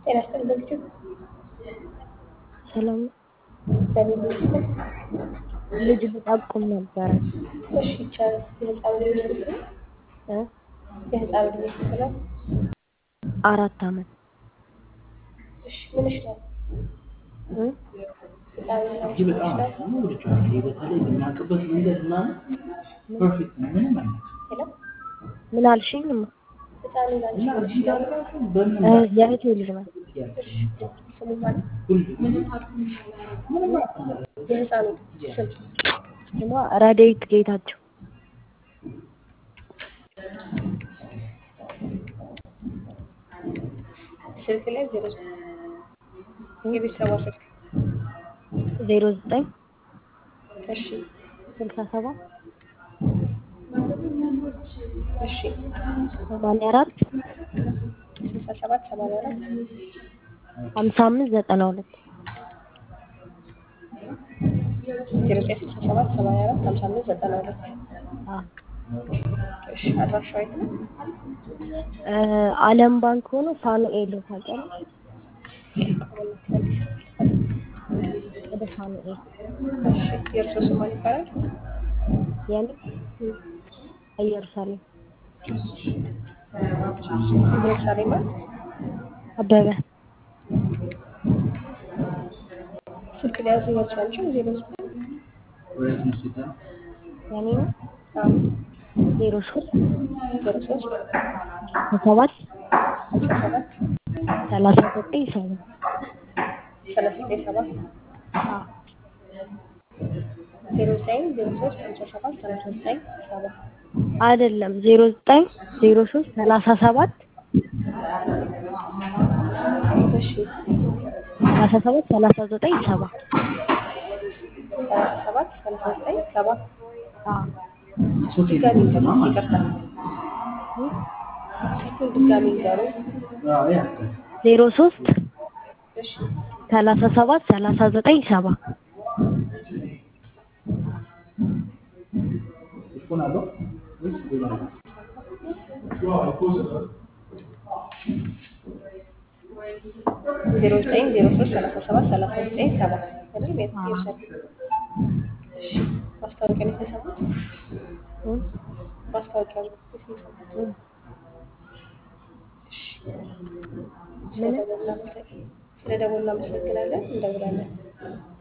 ጤና ይስጥልኝ በልጁ ሰላም በሌሉ ይስጥልኝ። ልጅ ልጠቁም ነበረ እሺ ይቻላል። የህፃኑ ዕድሜ ስንት ነው? እ የህፃኑ ዕድሜ ስንት ነው? አራት አመት እሺ ምንሽ ነው? እ ህፃኑ እጅ በጣም አሪፍ ነው። ወድጄዋለሁ። ይሄ በተለይ የሚያውቅበት መንገድ ምናምን ፐርፌክት ነው። ምንም አይነት ሄሎ ምን አልሽኝ? እማ? ህፃኑ ላንቺ እና ምንሽ እዚህ ጋር ነው? ራሱ በምን እ የእህቴ ልጅ ናት። እሺ ስሙ ማለት ሁሉ ምንም አያውቅም። የህፃኑ ስም ስሟ ረዴት ጌታቸው ስልክ ላይ ዜሮ የቤተሰቧ ስልክ ዜሮ ዘጠኝ እሺ ስልሳ ሰባት እሺ ሰማንያ አራት ስልሳ ሰባት ሰማንያ አራት ሀምሳ አምስት ዘጠና ሁለት ዜሮ ዘጠኝ ስልሳ ሰባት ሰማንያ አራት ሀምሳ አምስት ዘጠና ሁለት አ እሺ አድራሻዋ የት ነው? እ አለም ባንክ ሆኖ ፋኑኤል ታውቂያለሽ? ወደ ፋኑኤል እሺ የእርሶ ስም ማን ይባላል? የኔ ኢየሩሳሌም ኢየሩሳሌም ማለት አበበ ስልክ ሊያዙ ይመቻል ዜሮ ዘጠኝ ወዴት ነው ሲባል የኔ ነው አዎ ዜሮ ሶስት ዜሮ ሶስት ሰባት ሀምሳ ሰባት ሰላሳ ዘጠኝ ሰባ ሰላሳ ዘጠኝ ሰባት አ ዜሮ ዘጠኝ ዜሮ ሶስት ሀምሳ ሰባት ሰላሳ ዘጠኝ ሰባ አይደለም ዜሮ ዘጠኝ ዜሮ ሶስት ሰላሳ ሰባት እሺ ሰላሳ ሰባት ሰላሳ ዘጠኝ ሰባ ሰላሳ ሰባት ሰላሳ ዘጠኝ ሰባ አ ሶፊ ድጋሚ ነው ይንገሩ ማለት ይቅርታ ስልኩን ድጋሚ ይንገሩ አዎ ያውቃል። ዜሮ ሶስት እሺ ሰላሳ ሰባት ሰላሳ ዘጠኝ ሰባ ፎን አለው ወይስ ሌላ ነው? ዜሮ ዘጠኝ ዜሮ ሶስት ሰላሳ ሰባት ሰላሳ ዘጠኝ ሰባ አይደል? ቤት ይወሰድ። እሺ ማስታወቂያ ነው የተሰሙት? እ ማስታወቂያ ነው የተሰሙት? እ እሺ ስለደወልን እናመሰግናለን። እንደውላለን።